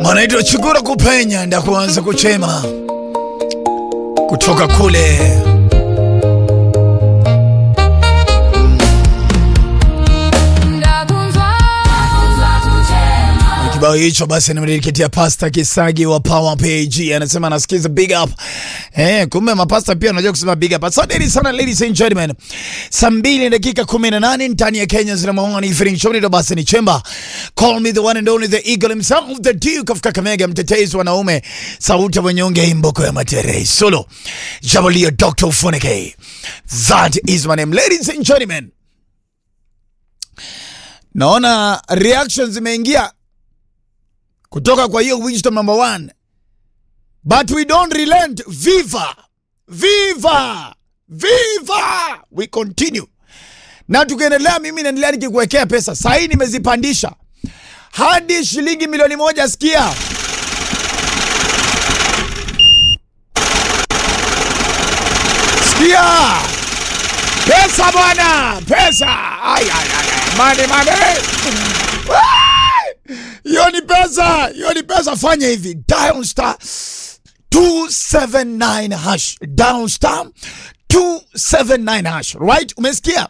wanaitwa Chigura kupenya nda kuanza kuchema kutoka kule kibao hicho basi nimediketia Pasta Kisagi wa Power Page, anasema anasikiza big up. Eh, kumbe mapasta pia anajua kusema big up. Asante sana ladies and gentlemen. Saa mbili dakika 18 ndani ya Kenya zina maoni evening show ndio basi ni chemba. Call me the one and only the eagle himself the Duke of Kakamega, mtetezi wanaume, sauti ya wanyonge, imboko ya matere. Solo. Jabalio Dr. Funike. That is my name. Ladies and gentlemen. Naona reactions zimeingia kutoka kwa hiyo wisdom number one, but we don't relent. Viva viva viva, we continue na tukiendelea. Mimi naendelea nikikuwekea pesa sahii, nimezipandisha hadi shilingi milioni moja. Sikia sikia, pesa bwana, pesa. Ay, ay, ay, ay. Mane, mane. Hiyo ni pesa, hiyo ni pesa. Fanya hivi, dial star 279 hash, dial star 279 hash, right? Umesikia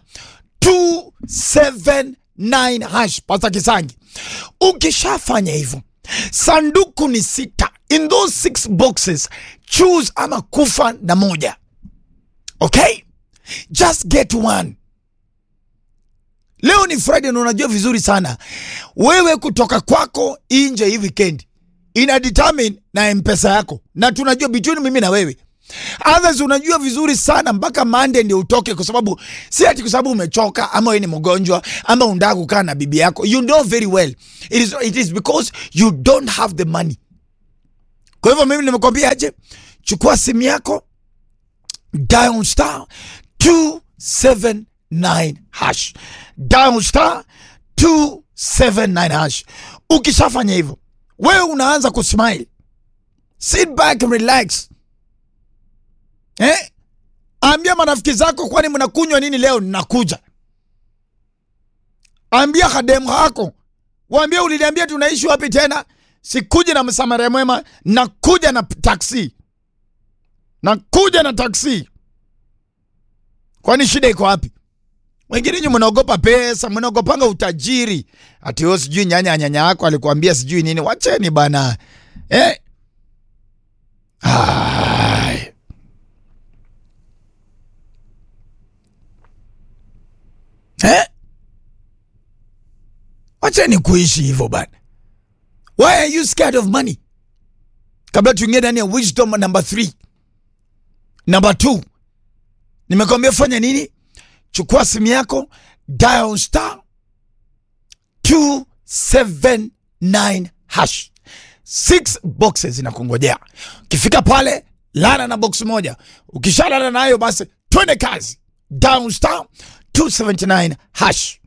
279 hash, Pasta Kisangi. Ukishafanya hivyo, sanduku ni sita, in those six boxes choose ama kufa na moja, okay? Just get one. Leo ni Friday na unajua vizuri sana wewe kutoka kwako nje hii weekend ina determine na mpesa yako, na tunajua between mimi na wewe others, unajua vizuri sana mpaka Monday ndio utoke, kwa sababu si ati kwa sababu umechoka ama wewe ni mgonjwa ama unataka kukaa na bibi yako. You know very well it is, it is because you don't have the money. Kwa hivyo mimi nimekwambia aje, chukua simu yako dial star 279 hash dial star 279 hash. Ukishafanya hivyo, wewe unaanza kusmile, sit back and relax eh? Ambia marafiki zako, kwani mnakunywa nini leo? Ninakuja. Ambia kademu hako, waambie uliniambia tunaishi wapi tena, sikuja na msamaria mwema, nakuja na taksi, nakuja na taksi. Kwani shida iko wapi? Wengine nyi mnaogopa pesa, mnaogopanga utajiri. Ati wewe sijui nyanya nyanya yako alikuambia sijui nini. Wacheni bana. Eh? Ai. Eh? Wacheni kuishi hivyo bana. Why are you scared of money? Kabla tuingie ndani ya wisdom number 3. Number 2. Nimekwambia fanya nini? Chukua simu yako dial star 279 hash, six boxes zinakungojea. Ukifika pale lala na box moja, ukishalala nayo basi twende kazi. Dial star 279 hash.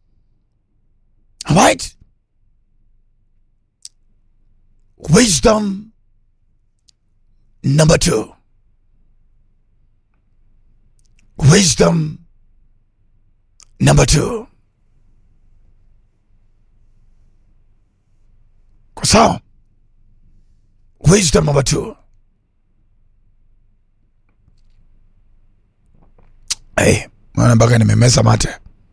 Alright, wisdom number two. Wisdom number two. Kwa sawa? Wisdom number two. Hey, mwana mpaka nimemeza mate.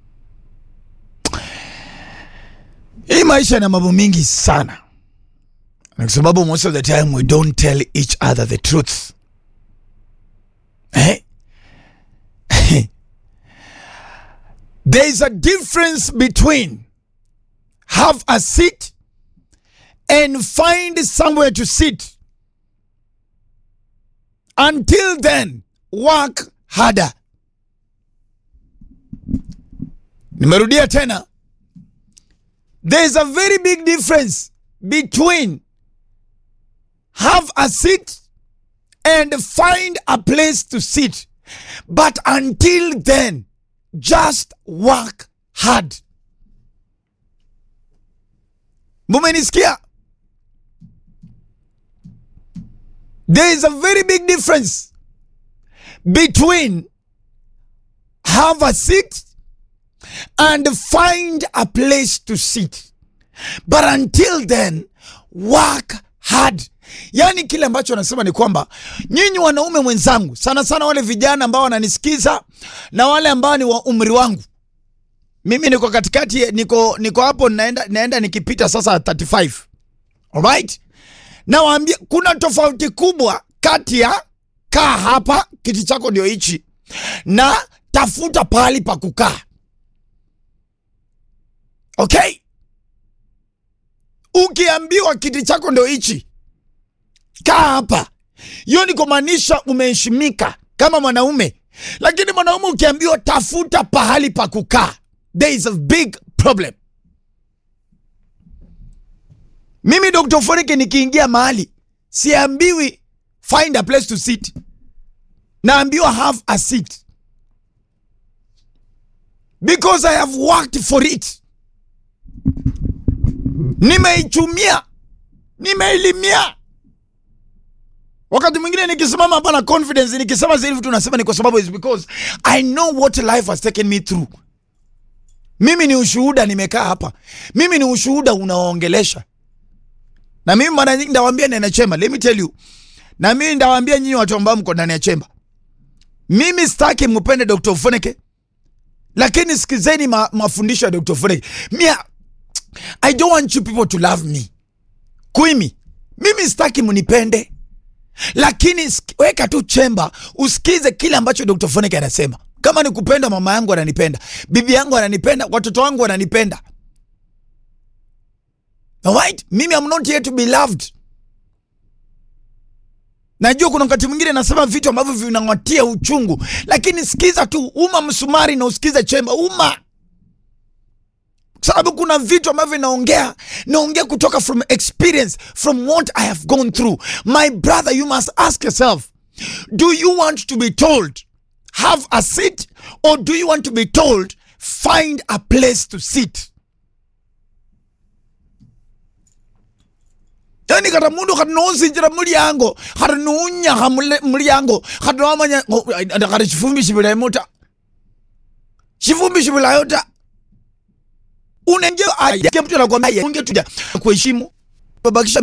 Hii maisha ina mambo mingi sana, na kwa sababu most of the time we don't tell each other the truth. Eh? There is a difference between have a seat and find somewhere to sit. Until then, work harder. Nimerudia tena. There is a very big difference between have a seat and find a place to sit. But until then, just work hard. Mumenisikia? There is a very big difference between have a seat and find a place to sit. but until then work hard yaani kile ambacho anasema ni kwamba nyinyi wanaume mwenzangu sana sana wale vijana ambao wananisikiza na wale ambao ni wa umri wangu mimi niko katikati niko niko hapo naenda, naenda nikipita sasa 35 alright nawaambia kuna tofauti kubwa kati ya kaa hapa kiti chako ndio hichi na tafuta pahali pa kukaa okay ukiambiwa kiti chako ndio hichi kaa hapa hiyo ni kumaanisha umeheshimika kama mwanaume lakini mwanaume ukiambiwa tafuta pahali pa kukaa there is a big problem mimi dr forike nikiingia mahali siambiwi find a place to sit naambiwa have a seat because i have worked for it nimeichumia nimeilimia wakati mwingine nikisimama hapa na confidence nikisema zile vitu nasema ni kwa sababu is because i know what life has taken me through mimi ni ushuhuda nimekaa hapa mimi ni ushuhuda unaoongelesha na mimi mara nyingi ndawaambia ndani ya chemba let me tell you na mimi ndawaambia nyinyi watu ambao mko ndani ya chemba mimi sitaki mpende dr foneke lakini sikizeni ma, mafundisho ya dr foneke mia i don't want you people to love me kuimi mimi sitaki mnipende lakini sik- weka tu chemba usikize kile ambacho dr foneke anasema kama ni kupenda mama yangu ananipenda bibi yangu ananipenda watoto wangu wananipenda Alright? mimi am not here to be loved najua kuna wakati mwingine nasema vitu ambavyo vinang'atia uchungu lakini sikiza tu uma msumari na usikize chemba uma sababu kuna vitu ambavyo naongea naongea kutoka from experience from what i have gone through my brother you must ask yourself do you want to be told have a seat or do you want to be told find a place to sit yani kata mundu kati nosinjira mulyango kati nuunyaha mulyango kati nomanya kati chifumbi chivilemo ta chifumbi chivilayo ta unenge mtu anakwambia ungetuja kuheshimu babakisha